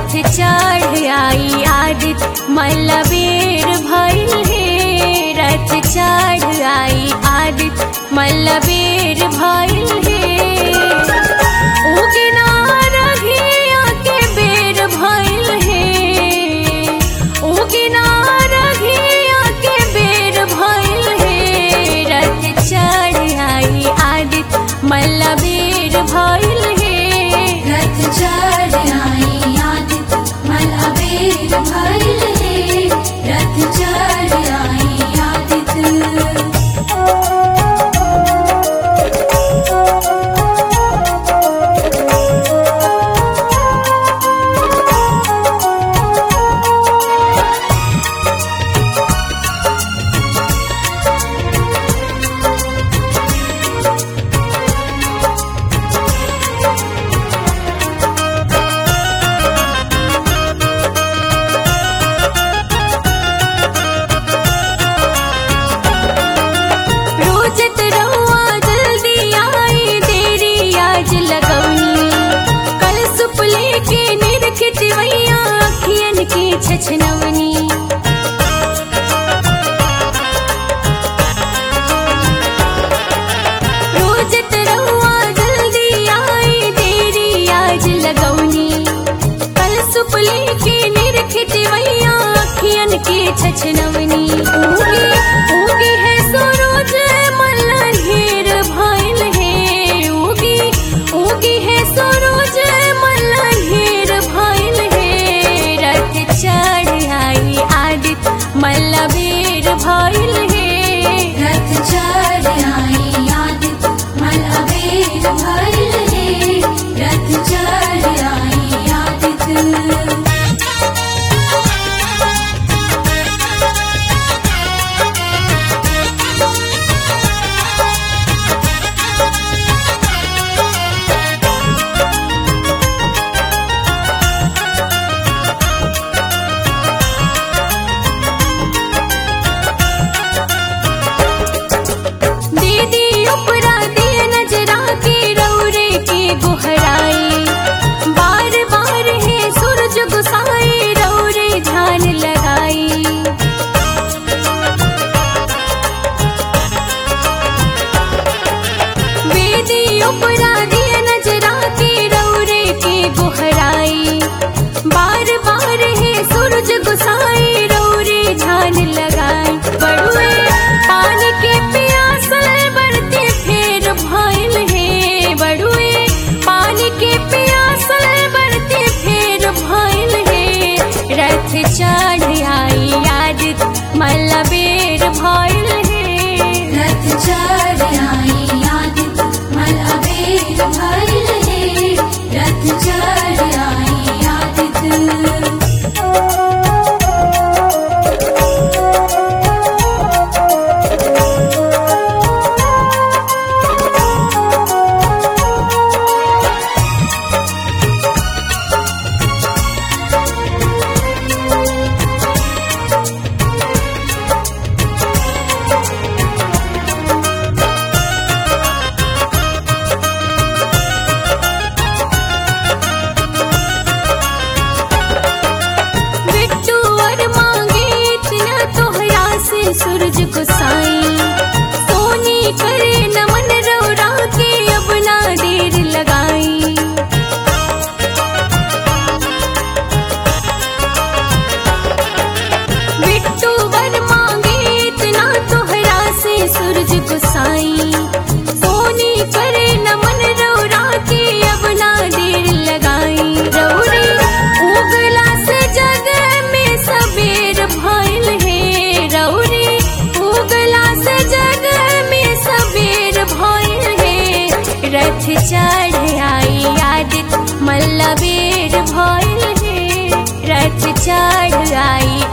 रथ चढ़ आई आदित मल्लबेर भइल हे रथ चढ़ आई आदित मल्लबेर भइल हे उगना रघिया के बेर भइल हे उगना रघिया के बेर भइल हे रथ चढ़ आई आदित मल्लबेर भइल हे रथ चढ़ आई आदित मलबेर भइल हे रथ चढ़ आई आदित रोजत रहुआ जल्दी आई देरी आज लगौनी कल सुपले के निरखित वैया अखियन के छछनवनी रोजत रहुआ जल्दी आई देरी आज लगौनी कल सुपले के निरखित वैया अखियन के छछनवनी उगी उगी है सूरज मल्लहेर भइल हे उगी उगी है सूरज मल्लहेर भइल हे रथ चढ़ आई आदित मल्लबेर भइल हे रथ चढ़ आई आदित मलबेर भइल हे रथ चढ़ आई आदित दीदी उपरा दिए नजरा के रौरे के गुहराई बार बार है सूरज गुसाई रौरे ध्यान लगाई बेदी उपरा दिए नजरा के रौरे के गुहराई बार बार है सूरज गुसाई रौरे ध्यान लगाई बड़ुए पानी के प्यासल बढ़ते फेर भइल हे बड़ुए पानी के प्यासल बढ़ते फेर भइल हे रथ चढ़ आई आदित मल्लबेर भइल हे रथ चढ़ आई आदित मलबेर भइल हे रथ चढ़ आई आदित बिट्टू और मांगे इतना तोहरा से सूरज को साई सोनी करे नमन रौरा के अब ना देर लगाई बिट्टू वर मांगे इतना तोहरा से सूरज को साई सोनी करे नमन रौरा के अब ना देर लगाई रौरे उगला से जग में सबेर भइल हे रौरे उगला से जग में सबेर भइल हे रथ चढ़ आई आदित मल्लबेर भइल हे रथ चढ़ आई